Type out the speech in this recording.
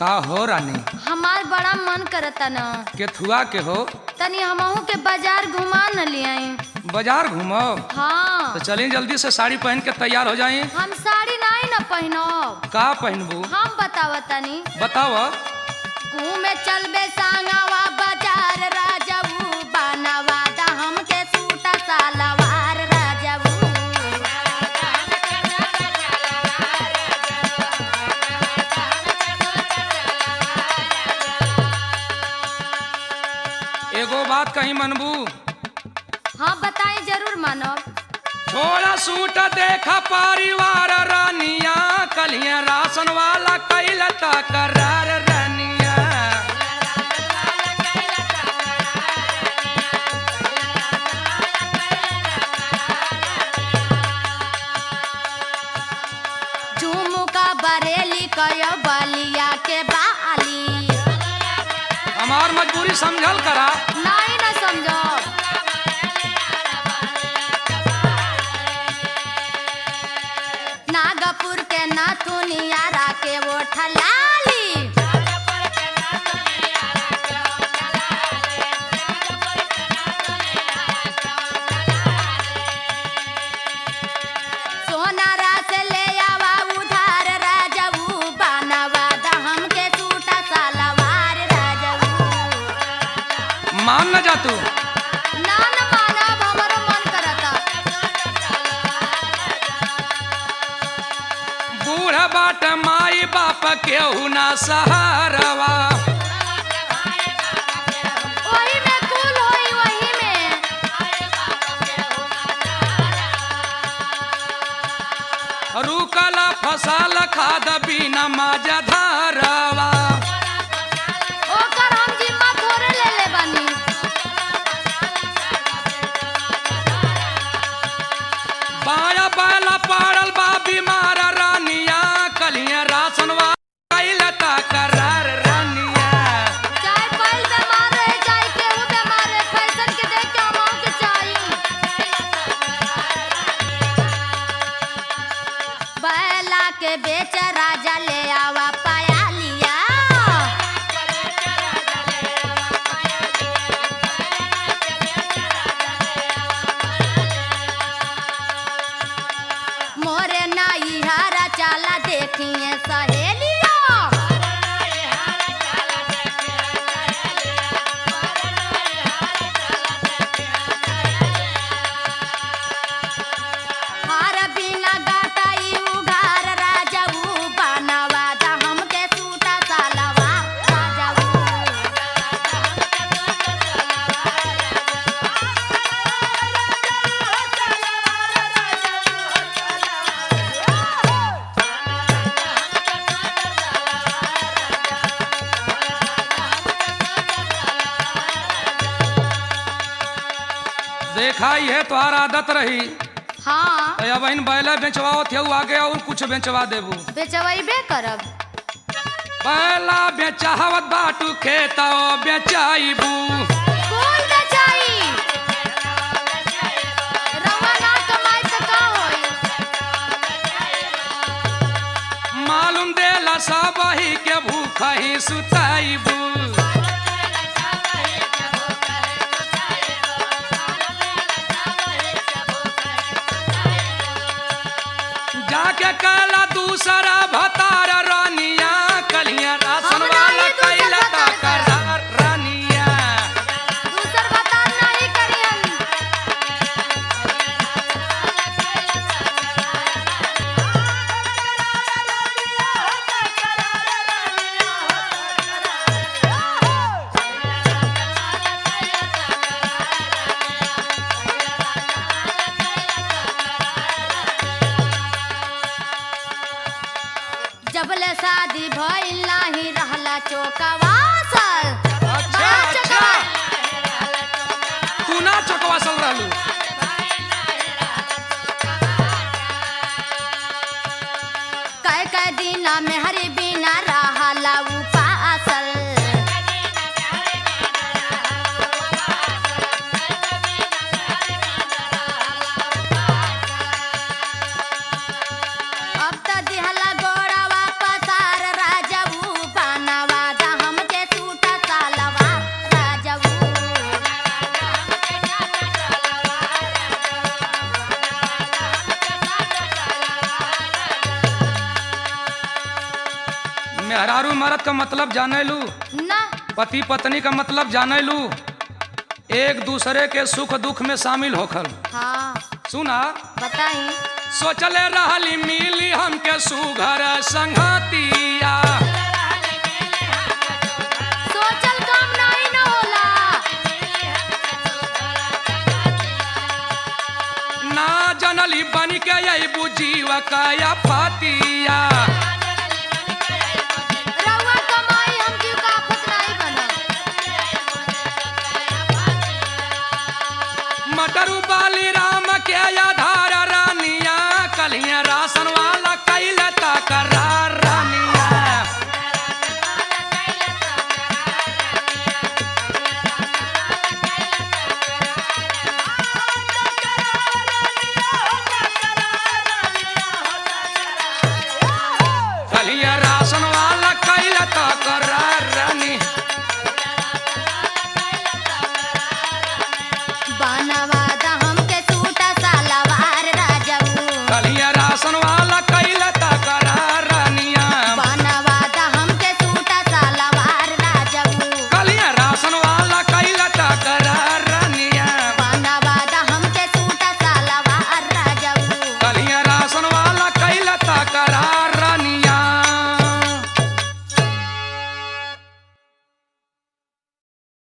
का हो रानी हमार बड़ा मन करता न केथुआ के हो तनी हमहू के बाजार घुमा न लियाई बाजार घूमो हाँ तो चलिए जल्दी से साड़ी पहन के तैयार हो जाए हम साड़ी नहीं न पहनब का पहनबू हम बताव तनी बताओ घूमे चलबे सांगवा बाजार राजबू बनवा दा हमके सूटा सालवार राजबू एगो बात कहीं मनबू हाँ बताई जरूर मानब छोड़ा सूट देखा परिवार रानिया कलिया राशन वाला कैल तकरार रानिया झुमुका बरेली कयो बलिया के बाली हमार मजबूरी समझल करा नहीं न समझब नागपुर के नाथुनिया राके वो ठलाली सोनारा से ले आवा उधार राजबू बनवा दा हमके सूटा सालवार राजबू मान न जा तू ना न मानब हमरो मन करता बूढ़ बाट माई बाप केहू ना सहारवा वही में कुल होई वही में रुकल फसल खाद बिना माजा धारवा ओकर हम जिम्मा थोड़े ले ले बानी बाया बैला पड़ल बा बीमार रानिया कलिया राशन वाला कैल तकरार रानिया चाहे बैल बीमार रहे चाहे केहू बीमार रहे फैशन के देख के हम के चाहिए बैला के बेच राजा ले आवा पाया लिया मोरे नाई हरा चाला देखिए सहेलिया हार बिना गाटाई उघार राजबू बनवा दा हमके सूटा सालवा राजबू देखा ये तोहार आदत रही हाँ तो अब इन बैला बेचवाओ थे आगे और कुछ बेचवा देबू बेचवैबे करब बैला बेचावत बाटू खेता बेचाइबू कुल बेचाई रवा ना कमाई त का होई मालूम देला सब ही के भूख ही सुताइबू जाके कला दूसरा भतार रानिया कलिया राशन हम वाला नहीं दूसर कैला भतार करब। तकरार रानिया दूसर बता नहीं करी हम जबले शादी भइल नाही रहला चौकवासल अच्छा बड़ा अच्छा चौकवा- तू ना चकवा सल रहलू कै कै दिन में हरी बिना रहला उपासल अब त दिहला गोड़वा पसार राजबू मेहरारू मरद का मतलब जाने लू ना पति पत्नी का मतलब जाने लू एक दूसरे के सुख दुख में शामिल होखल हाँ सुना बताई सोचले रहली मिली हमके सुघर संगतिया सोचल काम नहीं न होला ना जनली बन के अबू जीव कया पतिया रउआ कमाई हम जीव का आफत नहीं बनल मटरू बाली राम